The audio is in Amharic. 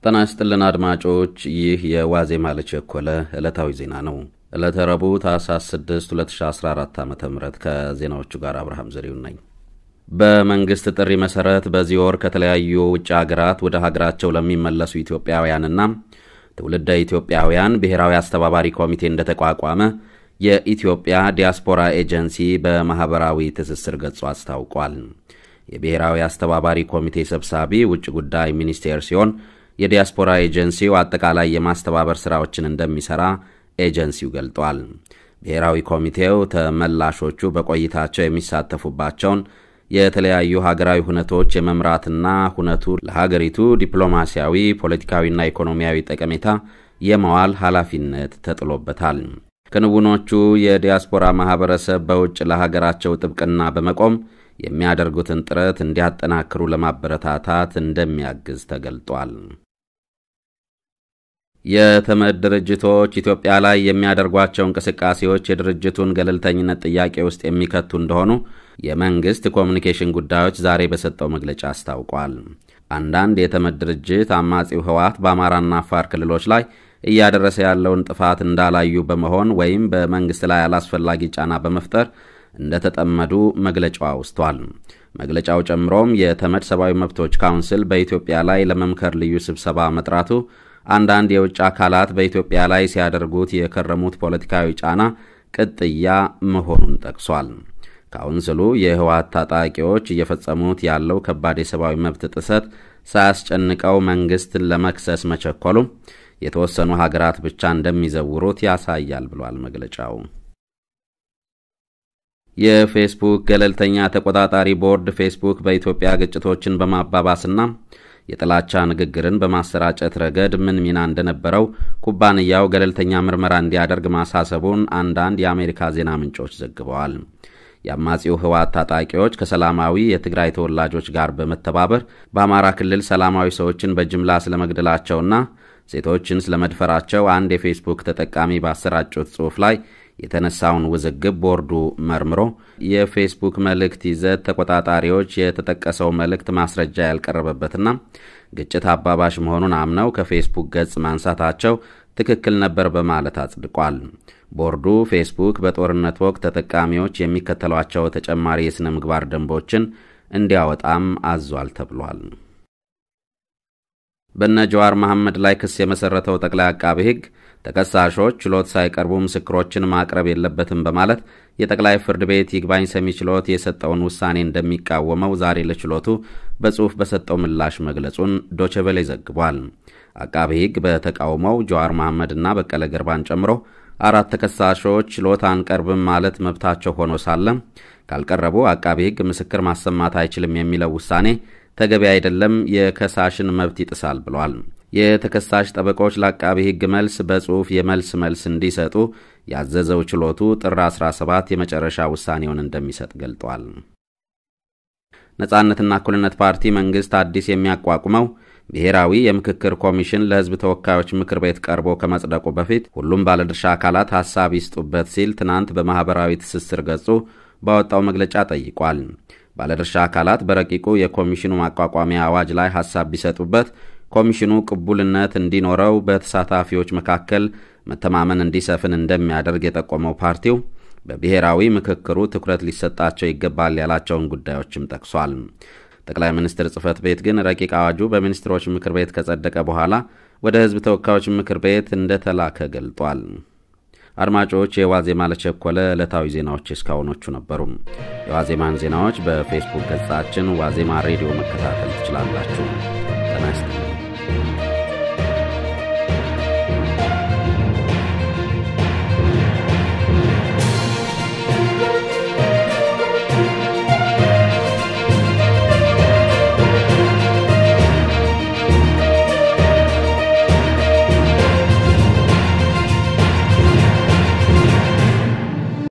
ጤና ይስጥልን አድማጮች፣ ይህ የዋዜማ ለቸኮለ ዕለታዊ ዜና ነው። ዕለተ ረቡዕ ታኅሳስ 6 2014 ዓ ም ከዜናዎቹ ጋር አብርሃም ዘሪሁን ነኝ። በመንግሥት ጥሪ መሠረት በዚህ ወር ከተለያዩ ውጭ ሀገራት ወደ ሀገራቸው ለሚመለሱ ኢትዮጵያውያንና ትውልደ ኢትዮጵያውያን ብሔራዊ አስተባባሪ ኮሚቴ እንደተቋቋመ የኢትዮጵያ ዲያስፖራ ኤጀንሲ በማኅበራዊ ትስስር ገጹ አስታውቋል። የብሔራዊ አስተባባሪ ኮሚቴ ሰብሳቢ ውጭ ጉዳይ ሚኒስቴር ሲሆን የዲያስፖራ ኤጀንሲው አጠቃላይ የማስተባበር ሥራዎችን እንደሚሠራ ኤጀንሲው ገልጧል። ብሔራዊ ኮሚቴው ተመላሾቹ በቆይታቸው የሚሳተፉባቸውን የተለያዩ ሀገራዊ ሁነቶች የመምራትና ሁነቱ ለሀገሪቱ ዲፕሎማሲያዊ፣ ፖለቲካዊና ኢኮኖሚያዊ ጠቀሜታ የመዋል ኃላፊነት ተጥሎበታል። ክንውኖቹ የዲያስፖራ ማኅበረሰብ በውጭ ለሀገራቸው ጥብቅና በመቆም የሚያደርጉትን ጥረት እንዲያጠናክሩ ለማበረታታት እንደሚያግዝ ተገልጧል። የተመድ ድርጅቶች ኢትዮጵያ ላይ የሚያደርጓቸው እንቅስቃሴዎች የድርጅቱን ገለልተኝነት ጥያቄ ውስጥ የሚከቱ እንደሆኑ የመንግሥት ኮሚኒኬሽን ጉዳዮች ዛሬ በሰጠው መግለጫ አስታውቋል። አንዳንድ የተመድ ድርጅት አማጺው ህወሓት በአማራና አፋር ክልሎች ላይ እያደረሰ ያለውን ጥፋት እንዳላዩ በመሆን ወይም በመንግሥት ላይ አላስፈላጊ ጫና በመፍጠር እንደተጠመዱ መግለጫው አውስቷል። መግለጫው ጨምሮም የተመድ ሰብአዊ መብቶች ካውንስል በኢትዮጵያ ላይ ለመምከር ልዩ ስብሰባ መጥራቱ አንዳንድ የውጭ አካላት በኢትዮጵያ ላይ ሲያደርጉት የከረሙት ፖለቲካዊ ጫና ቅጥያ መሆኑን ጠቅሷል። ካውንስሉ የህወሓት ታጣቂዎች እየፈጸሙት ያለው ከባድ የሰብአዊ መብት ጥሰት ሳያስጨንቀው መንግሥትን ለመክሰስ መቸኮሉ የተወሰኑ ሀገራት ብቻ እንደሚዘውሩት ያሳያል ብሏል መግለጫው። የፌስቡክ ገለልተኛ ተቆጣጣሪ ቦርድ ፌስቡክ በኢትዮጵያ ግጭቶችን በማባባስና የጥላቻ ንግግርን በማሰራጨት ረገድ ምን ሚና እንደነበረው ኩባንያው ገለልተኛ ምርመራ እንዲያደርግ ማሳሰቡን አንዳንድ የአሜሪካ ዜና ምንጮች ዘግበዋል። የአማጺው ህወሓት ታጣቂዎች ከሰላማዊ የትግራይ ተወላጆች ጋር በመተባበር በአማራ ክልል ሰላማዊ ሰዎችን በጅምላ ስለመግደላቸውና ሴቶችን ስለመድፈራቸው አንድ የፌስቡክ ተጠቃሚ ባሰራጩት ጽሑፍ ላይ የተነሳውን ውዝግብ ቦርዱ መርምሮ የፌስቡክ መልእክት ይዘት ተቆጣጣሪዎች የተጠቀሰው መልእክት ማስረጃ ያልቀረበበትና ግጭት አባባሽ መሆኑን አምነው ከፌስቡክ ገጽ ማንሳታቸው ትክክል ነበር በማለት አጽድቋል። ቦርዱ ፌስቡክ በጦርነት ወቅት ተጠቃሚዎች የሚከተሏቸው ተጨማሪ የሥነ ምግባር ደንቦችን እንዲያወጣም አዟል ተብሏል። በነ ጀዋር መሐመድ ላይ ክስ የመሠረተው ጠቅላይ አቃቢ ሕግ ተከሳሾች ችሎት ሳይቀርቡ ምስክሮችን ማቅረብ የለበትም በማለት የጠቅላይ ፍርድ ቤት ይግባኝ ሰሚ ችሎት የሰጠውን ውሳኔ እንደሚቃወመው ዛሬ ለችሎቱ በጽሑፍ በሰጠው ምላሽ መግለጹን ዶቸቬሌ ዘግቧል። አቃቢ ሕግ በተቃውሞው ጀዋር መሐመድና በቀለ ገርባን ጨምሮ አራት ተከሳሾች ችሎት አንቀርብም ማለት መብታቸው ሆኖ ሳለ ካልቀረቡ አቃቢ ሕግ ምስክር ማሰማት አይችልም የሚለው ውሳኔ ተገቢ አይደለም፣ የከሳሽን መብት ይጥሳል ብሏል። የተከሳሽ ጠበቆች ለአቃቢ ሕግ መልስ በጽሑፍ የመልስ መልስ እንዲሰጡ ያዘዘው ችሎቱ ጥር 17 የመጨረሻ ውሳኔውን እንደሚሰጥ ገልጧል። ነጻነትና እኩልነት ፓርቲ መንግሥት አዲስ የሚያቋቁመው ብሔራዊ የምክክር ኮሚሽን ለሕዝብ ተወካዮች ምክር ቤት ቀርቦ ከመጽደቁ በፊት ሁሉም ባለድርሻ አካላት ሐሳብ ይስጡበት ሲል ትናንት በማኅበራዊ ትስስር ገጹ ባወጣው መግለጫ ጠይቋል። ባለድርሻ አካላት በረቂቁ የኮሚሽኑ ማቋቋሚያ አዋጅ ላይ ሐሳብ ቢሰጡበት ኮሚሽኑ ቅቡልነት እንዲኖረው በተሳታፊዎች መካከል መተማመን እንዲሰፍን እንደሚያደርግ የጠቆመው ፓርቲው በብሔራዊ ምክክሩ ትኩረት ሊሰጣቸው ይገባል ያላቸውን ጉዳዮችም ጠቅሷል። ጠቅላይ ሚኒስትር ጽሕፈት ቤት ግን ረቂቅ አዋጁ በሚኒስትሮች ምክር ቤት ከጸደቀ በኋላ ወደ ሕዝብ ተወካዮች ምክር ቤት እንደተላከ ገልጧል። አድማጮች፣ የዋዜማ ለቸኮለ ዕለታዊ ዜናዎች እስካሁኖቹ ነበሩ። የዋዜማን ዜናዎች በፌስቡክ ገጻችን ዋዜማ ሬዲዮ መከታተል ትችላላችሁ። ጤና ይስጥልኝ።